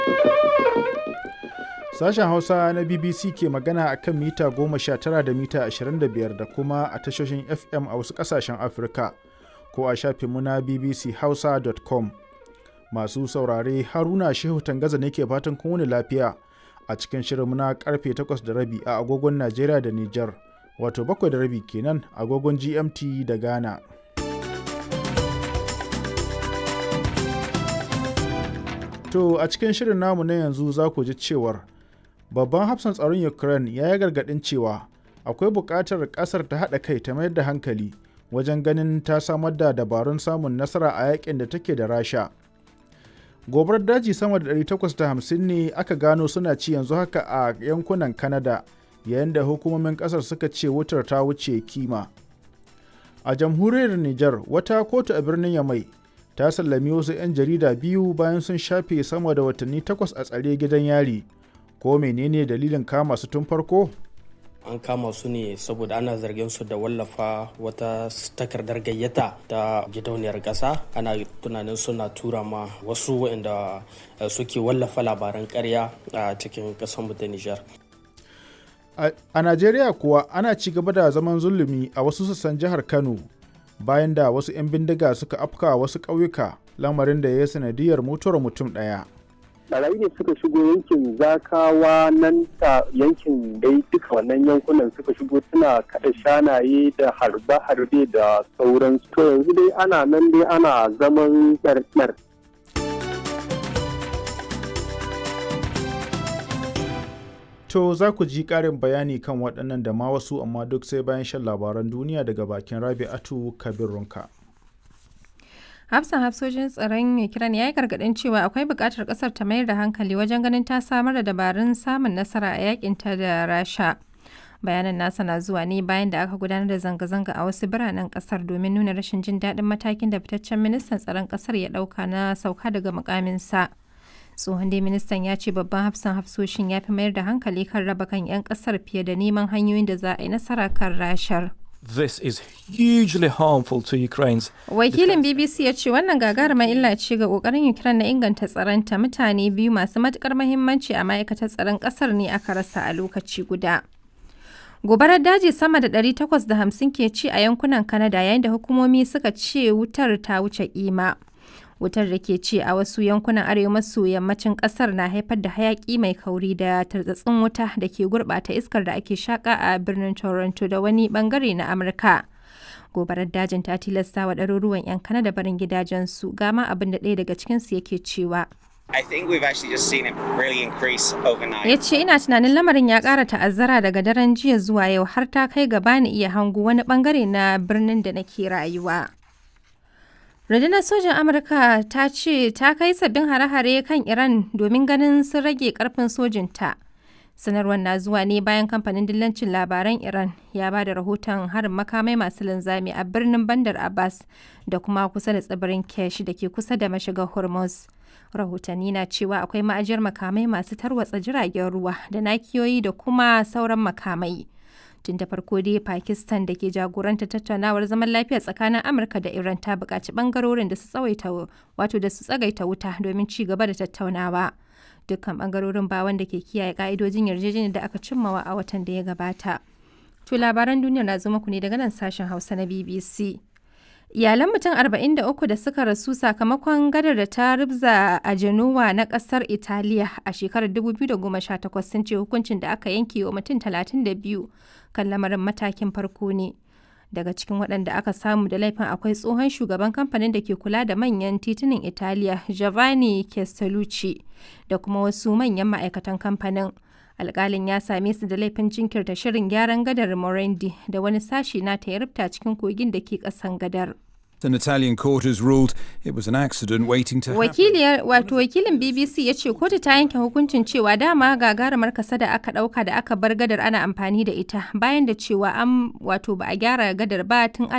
Sashen Hausa na BBC ke magana a kan mita 19 da mita 25 da kuma a tashoshin FM a wasu ƙasashen Afirka ko a shafinmu na bbchausa.com. Masu saurare Haruna Shehu Tangaza ne ke fatan kun wani lafiya a cikin shirinmu na karfe 8 da rabi a agogon Najeriya da Nijar, wato 7 da rabi kenan agogon GMT da Ghana. To a cikin shirin namu na yanzu za ku ji cewar babban hafsan tsaron Ukraine ya yi gargaɗin cewa akwai buƙatar ƙasar ta haɗa kai ta mayar da hankali wajen ganin ta samar da dabarun samun nasara a yakin da take da Rasha. Gobar daji sama da 850 ne aka gano suna ci yanzu haka a yankunan Canada yayin da hukumomin ƙasar suka ce wutar ta wuce kima. A jamhuriyar Nijar wata kotu a birnin Yamai ta sallami wasu 'yan jarida biyu bayan sun shafe sama da watanni takwas a tsare gidan yari ko menene dalilin kama su tun farko an kama su ne saboda ana zargin su da wallafa wata takardar gayyata ta gidauniyar ƙasa ana tunanin suna tura ma wasu waɗanda suke wallafa labaran ƙarya a cikin ƙasar ta Nijar. A Najeriya kuwa ana ci gaba da zaman zulumi a wasu sassan jihar Kano bayan da wasu 'yan bindiga suka afka wasu ƙauyuka lamarin da ya sanadiyar mutuwar mutum ɗaya. barayi ne suka shigo yankin zakawa nan ta yankin dai duka wannan yankunan suka shigo suna kada shanaye da harbe-harbe da sauransu to yanzu dai ana nan dai ana zaman ɗarɗar To za ku ji ƙarin bayani kan waɗannan da ma wasu amma duk sai bayan shan labaran duniya daga bakin Rabi'atu Kabir Runka. hafsan hafsojin tsaron ukraine ya yi gargadin cewa akwai buƙatar ƙasar ta mayar da hankali wajen ganin ta samar da dabarun samun nasara a yakinta da rasha bayanan nasa na zuwa ne bayan da aka gudanar da zanga-zanga a wasu biranen ƙasar domin nuna rashin jin daɗin matakin da fitaccen ministan tsaron ƙasar ya ɗauka na sauka daga mukaminsa tsohon dai ministan ya ce babban hafsan hafsoshin ya fi mayar da hankali kan raba kan 'yan ƙasar fiye da neman hanyoyin da za a yi nasara kan rashar. This is hugely harmful to Ukraine's. Wakilin BBC ya ce wannan gagarumar illa ce ga kokarin Ukraine na inganta tsaronta mutane biyu masu matukar mahimmanci a ma'aikatar tsaron kasar ne aka rasa a lokaci guda. Gobarar daji sama da 850 ke ci a yankunan Canada yayin da hukumomi suka ce wutar ta wuce kima. Wutar da ke ci a wasu yankunan arewa maso yammacin kasar na haifar da hayaki mai kauri da tartsatsin wuta da ke gurbata iskar da ake shaka a birnin Toronto da wani bangare na Amurka. Gobarar dajin ta tilasta wa ɗaruruwan 'yan Kanada barin gidajensu gama abin da ɗaya daga cikinsu yake cewa. I think we've actually just seen it really increase overnight. Ya ce ina tunanin lamarin ya ƙara ta'azzara daga daren jiya zuwa yau har ta kai gaba ni iya hango wani bangare na birnin da nake rayuwa. Rundunar sojin Amurka ta ce ta kai sabbin hare-hare kan Iran domin ganin sun rage karfin sojinta. Sanarwar na zuwa ne bayan kamfanin dillancin labaran Iran ya ba da rahoton harin makamai masu linzami a birnin Bandar Abbas da kuma kusa da tsibirin Kesh da ke kusa da mashigar Hormuz. Rahotanni na cewa akwai ma'ajiyar makamai masu tarwatsa jiragen ruwa da nakiyoyi da kuma sauran makamai. tun da farko dai pakistan da ke jagoranta tattaunawar zaman lafiya tsakanin amurka da iran ta buƙaci ɓangarorin da su tsawaita wato da su tsagaita wuta domin ci gaba da tattaunawa dukkan ɓangarorin ba wanda ke kiyaye ƙa'idojin yarjejeniyar da aka cimmawa a watan da ya gabata to labaran duniya na zo muku ne daga nan sashen hausa na bbc Iyalan mutum 43 da suka rasu sakamakon gadar da ta rubza a Genoa na kasar Italiya a shekarar 2018 sun ce hukuncin da aka yanke wa mutum 32 kan lamarin matakin farko ne. Daga cikin waɗanda aka samu da laifin akwai tsohon shugaban kamfanin da ke kula da manyan titunan Italiya Giovanni Castellucci da kuma wasu manyan ma'aikatan kamfanin. alkalin ya same su da laifin jinkirta shirin gyaran gadar Morandi da wani sashi na ta rufta cikin kogin da ke kasan gadar. An Italian court has ruled it was an accident waiting to happen. Wakiliyar wato wakilin BBC ya ce kotu ta yanke hukuncin cewa dama gagarumar kasa da aka dauka da aka bar gadar ana amfani da ita bayan da cewa an wato ba a gyara gadar ba tun